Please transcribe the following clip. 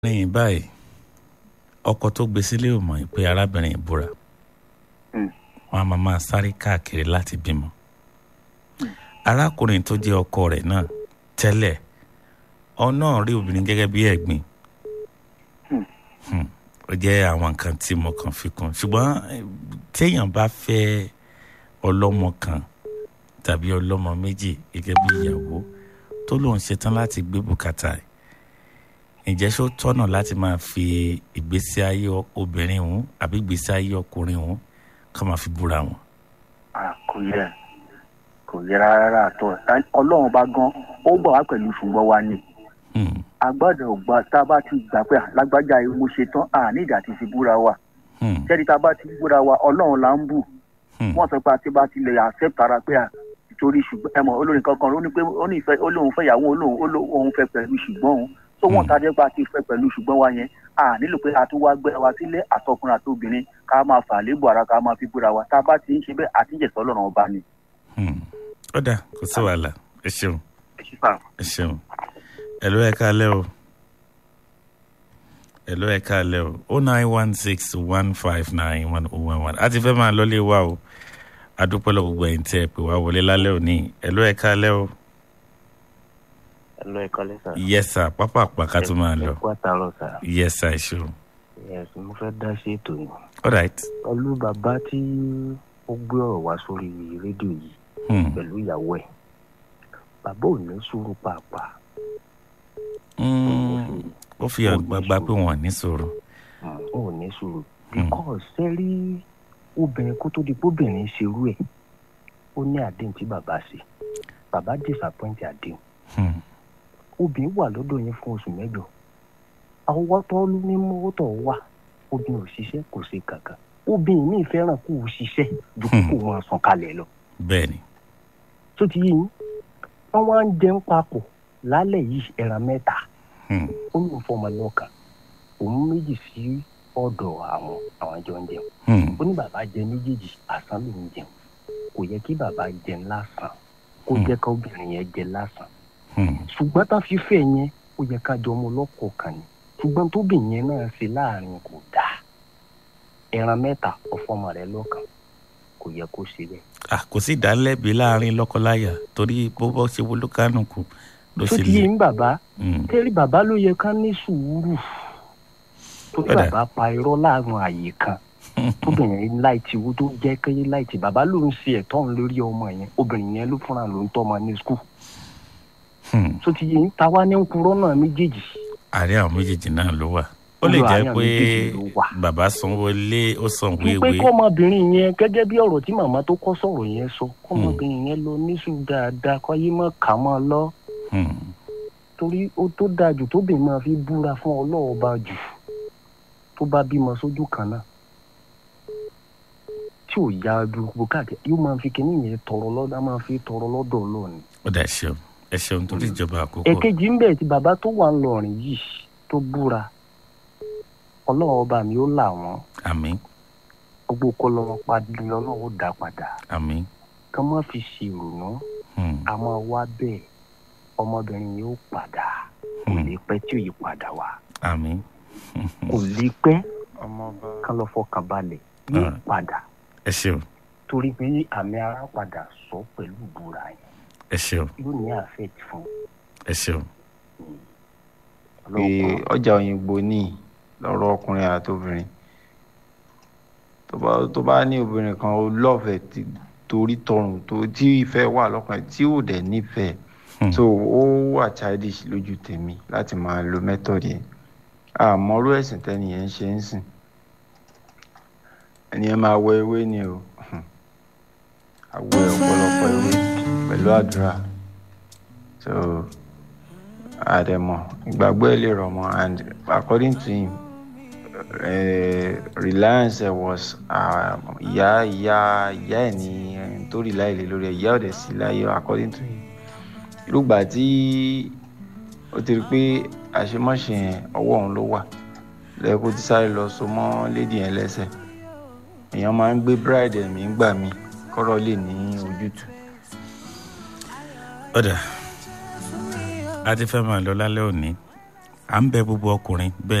lẹ́yìn báyìí ọkọ tó gbé sílé ò mọ̀ pé arábìnrin ìbúra wọn a máa máa sáré káàkiri láti bímọ arákùnrin tó jẹ́ ọkọ rẹ̀ náà tẹ́lẹ̀ ọ náà rí obìnrin gẹ́gẹ́ bí ẹ̀gbin ó jẹ́ àwọn nǹkan tí mo kàn fi kún ṣùgbọ́n téèyàn bá fẹ́ ọlọ́mọ kan tàbí ọlọ́mọ méjì gẹ́gẹ́ bí ìyàwó tó lóun ṣetán láti gbé bùkátà ẹ̀ ǹjẹ́ ṣó tọ́nà láti máa fi ìgbésí ayé obìnrin òun àbí ìgbésí ayé ọkùnrin òun ká máa fi búra wọn. kò yẹ kò yẹ rárá àtọ ọlọ́run bá gan ó bọ̀ wá pẹ̀lú ṣùgbọ́n wa ni agbọ́dọ̀ ògbà tá a bá ti gbà pé lágbájá mo ṣe tán à ní ìdá ti fi búra wa ṣẹ́ni tá a bá ti búra wa ọlọ́run là ń bù wọ́n sọ pé àti bá ti lè accept ara pé à torí ṣùgbọ́n ẹ̀mọ́ olórin kankan ó ní pé ó ní ìfẹ́ olóhùn fẹ́ ìyàwó olóhùn fẹ́ pẹ̀lú ṣùgbọ́n òun tó wọ́n ta jẹ́ pé a ti fẹ́ pẹ̀lú ṣùgbọ́n wa yẹn a nílò pé a tún wá gbé wa sílé àtọkùnrin àtobìnrin ká máa fà lébù ara ká máa fi búra wa tá a bá ti ń ṣe bẹ́ẹ̀ àtijọ́ ọlọ́run ọba ni. ó dà kò sí wàhálà ẹ ṣeun ẹ ṣeun ẹ ló ẹ káalẹ́ o ẹ ló ẹ káalẹ́ o o nine one six one five nine one oh one one a ti fẹ́ máa lọ́lé wa o adúpẹ́ lọ gbogbo ẹ̀yìn tí ẹ pè wá wọlé lálẹ́ òní ẹ ló ẹ káalẹ́ o Hello, ẹ kọ́lé sà. yes sir pápá àpàká tó máa lọ ẹ kú àtàrọ̀ sà. yes sir ṣeun yes mo fẹ́ dá sí ètò yìí. all right pẹ̀lú bàbá tí ó gbé ọ̀rọ̀ wá sórí rédíò yìí hmm. pẹ̀lú ìyàwó ẹ̀ bàbá ò ní sùúrù pàápàá. Mm, ó fi àgbàgbà pé wọn ò ní sọ̀rọ̀ ò ní sùúrù. because sẹ́rí obìnrin kó tó di pé obìnrin ṣerú ẹ̀ ó ní àdéhùn tí bàbá ṣe bàbá disappoint àdéhùn Hmm. obìnrin wà lọ́dọ̀ yẹn fún oṣù mẹ́jọ àwọn tó ní mọ́wọ́ tó wà obìnrin ò ṣiṣẹ́ kò ṣe kankan obìnrin míì fẹ́ràn kó o ṣiṣẹ́ ju kó kó wọn sàn kalẹ̀ lọ bẹ́ẹ̀ ni tó ti yé yín wọ́n wá ń jẹun papọ̀ lálẹ́ yìí ẹran mẹ́ta Hmm. ó ní fọmọ lọ́kàn òun méjì sí ọ̀dọ̀ àwọn àwọn jọ ń jẹun Hmm. ó ní bàbá jẹ méjèèjì àsán ló ń jẹun kò yẹ kí bàbá jẹun lásán kó Hmm. jẹ́ ká obìnrin yẹn jẹ lásán Hmm. ṣùgbọ́n tá a fi fẹ́ yẹn ó yẹ ká jọ ọmọ ọlọ́kọ̀ọ̀kan ni ṣùgbọ́n tóbìnrin yẹn náà ṣe láàrin kò dáa ẹran mẹ́ta ọ̀fọ́mọ rẹ̀ lọ́kàn kò yẹ kó ṣe bẹ́ẹ̀. Ah, kò sí ìdálẹ́bi láàrin lọ́kọláya torí bó bọ́ ṣe wo lókànùkù ló tó ṣe ti lè yé ń bàbá Hmm. tẹ́rí bàbá ló yẹ ká ní sùúrù tó tí Ọ̀dà. bàbá pa irọ́ láàrin àyè kan tóbìnrin láìtì wo tó jẹ́ kéye láìtì bàbá ló ń ṣe ẹ̀tọ́ òun lórí ọmọ yẹn obìnrin yẹn ló fúnra ló ń tọ́ ọmọ ní skul Hmm. tó ti yé ń ta wá ní ń purọ́ náà méjèèjì àárẹ̀ àwọn méjèèjì náà ló wà ó lè Olú jẹ́ àárín pé méjèèjì ló wà. bàbá sanwó lé ó san wípé wéwé kọ́mọbìnrin yẹn gẹ́gẹ́ bí ọ̀rọ̀ tí màmá tó kọ́ sọ̀rọ̀ yẹn sọ kọ́mọbìnrin yẹn lọ níṣù dáadáa kọ́ yé mọ́ kà mọ́ lọ Hmm. torí ó tó dáa jù tóbìnrin máa fi búra fún ọlọ́ọ̀ba jù tó bá bímọ sójú kan náà tí ò ya gbogbo káàkiri yóò máa fi kíní yẹn tọrọ lọ́dọ̀ á máa fi tọrọ lọ́dọ̀ ọlọ́ọ̀ni. ó dà ṣeun ẹ ṣeun torí ìjọba àkókò èkejì ń bẹ̀ tí bàbá tó wà ń lọrin yìí tó búra ọlọ́ọ̀ba mi ó là wọ́n àmín gbogbo kọ́ lọ́wọ́ padì lọ́wọ́ dá padà àmín ká má fi ṣèrònú Hmm. a máa wá bẹ́ẹ̀ ọmọbìnrin yóò padà kò Hmm. lè pẹ́ tí ò yí padà wá àmín kò lè pẹ́ ọmọọba ká lọ fọkàn balẹ̀ yóò Ah. padà ẹ ṣeun torí pé àmì ara padà sọ pẹ̀lú ìbúra yẹn ẹ ṣeun yóò ní affect fún ẹ ṣeun pé ọlọ́pàá ọjà òyìnbó ní lọ́rọ̀ ọkùnrin àtobìnrin tó bá tó bá ní obìnrin kan ó lọ́ọ̀fẹ́ tí- torí tọrùn tó tí ìfẹ́ wà lọ́kàn tí ò dẹ̀ nífẹ̀ẹ́ Hmm. so ó wà childish lójú tèmi láti máa lo method yẹn àmọ́rú ẹ̀sìn tẹ́ni yẹn ń ṣe ń sìn ẹni yẹn máa wọ ewé ni o àwọ̀ ọ̀pọ̀lọpọ̀ ewé pẹ̀lú àdúrà so àdẹ̀mọ̀ ìgbàgbọ́ ẹ̀ lè rọ̀ mọ́ and according to him uh, reliance ẹ̀ was uh, ìyá ìyá ìyá ẹ̀ ní ẹni tó rí láìlè lórí ẹ̀ ìyá ọ̀dẹ̀ sí láyé according to him irúgbà tí ó ti rí pé àṣemáṣe yẹn ọwọ́ òun ló wà lẹ́kọ́ tí sáré lọ so mọ́ lady yẹn lẹ́sẹ̀ èèyàn máa ń gbé bride ẹ̀mí gbà mí kọ́rọ̀ lè ní ojútùú. ọ̀dà a ti fẹ́ máa lọ lálẹ́ òní à ń bẹ gbogbo ọkùnrin bẹ́ẹ̀